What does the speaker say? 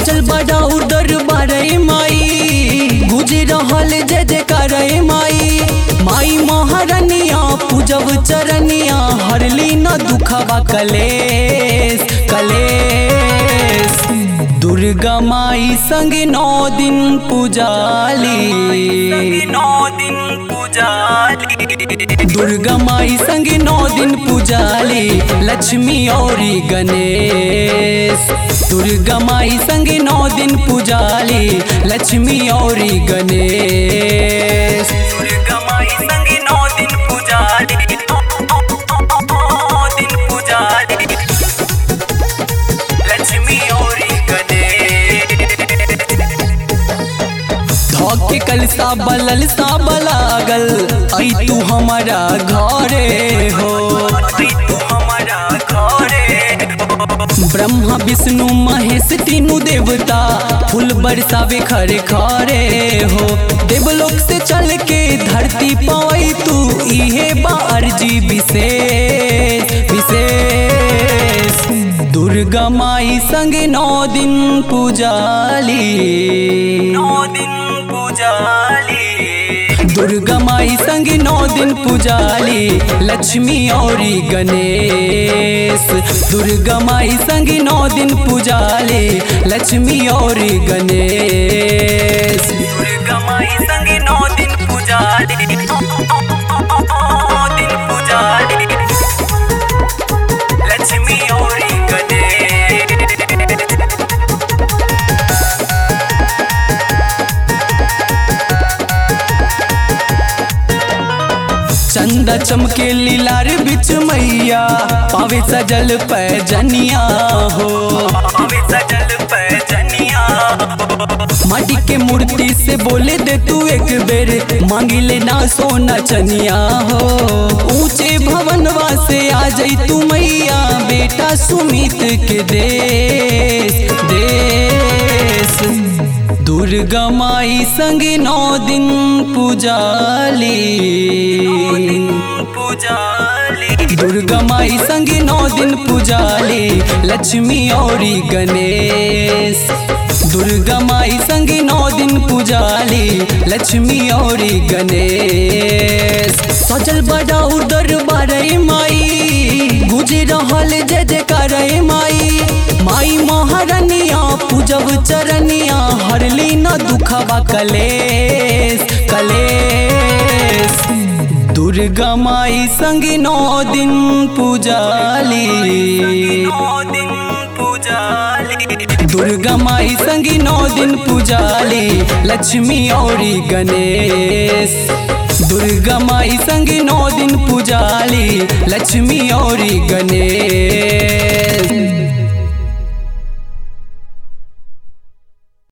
सजल बड़ा उदर बारे माई गुजे रहल जय जयकार माई माई महारनिया पूजब चरनिया हरली न दुखवा कलेस कलेस दुर्गा माई संग नौ दिन पूजाली नौ दिन पूजाली दुर्गा माई संग नौ दिन पूजाली लक्ष्मी औरी गणेश दुर्गा माई संग नौ दिन पूजाली लक्ष्मी औरी गणेश दुर्गा माई संग नौ दिन पूजाली नौ दिन पूजाली लक्ष्मी औरी गणेश धोके कलसा बलल सा बलागल आई तू हमारा घरे हो आई तू हमारा घरे ब्रह्मा विष्णु महेश तीनू देवता फूल बरसावे खरे खरे हो देवलोक से चल के धरती पाई तू इहे बा अर्जी विशेष विशेष दुर्गा माई संग नौ दिन पूजाली नौ दिन पूजाली दुर्गा माई संग नौ दिन पूजाली लक्ष्मी औरी गणेश दुर्गा माई संग नौ दिन पूजाली लक्ष्मी औरी गणेश दुर्गा माई संग नौ दिन पूजाली नौ दिन पूजाली लक्ष्मी औरी गणेश चंदा चमके लीलार बिच मैया पावे सजल पैजनिया हो पावे सजल पैजनिया माटी के मूर्ति से बोले दे तू एक बेर मांगी ले ना सोना चनिया हो ऊंचे भवनवा से आ जाई तू मैया बेटा सुमित के देश देश दुर्गा माई संग नौ दिन पूजाली पूजाली दुर्गा माई संग नौ दिन पूजाली लक्ष्मी औरी गणेश दुर्गा माई संग नौ दिन पूजाली लक्ष्मी औरी गणेश सजल बड़ा उदर बारे माई गुजे रहल जय जयकार माई माई महारनिया पूजब चरनिया हरली न दुखवा कलेस कलेस दुर्गा माई संग नौ दिन पूजाली दुर्गा माई संग नौ दिन पूजाली लक्ष्मी औरी गणेश दुर्गा माई संग नौ दिन पूजाली लक्ष्मी औरी गणेश